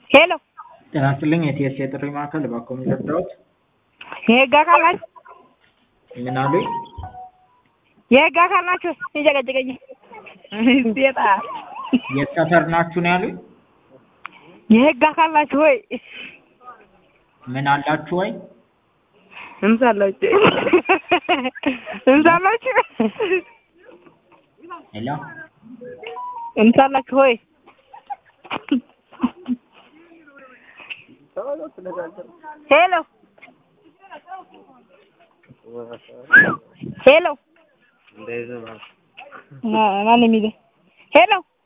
ሄሎ ጤና ይስጥልኝ የቲኤስ የጥሪ ማዕከል እባክዎ የሚረዳዎት? የህግ አካል ናችሁ? ምን አሉኝ? የህግ አካል ናችሁ? ይጨቀጭቀኝ ሴጣ የት ሰፈር ናችሁ ነው ያሉኝ? የህግ አካል ናችሁ ወይ? ምን አላችሁ ወይ? እንሳላችሁ እንሳላችሁ ሄሎ እንሳላችሁ ወይ? ሄሎ ሄሎ ማን የሚለው ሄሎ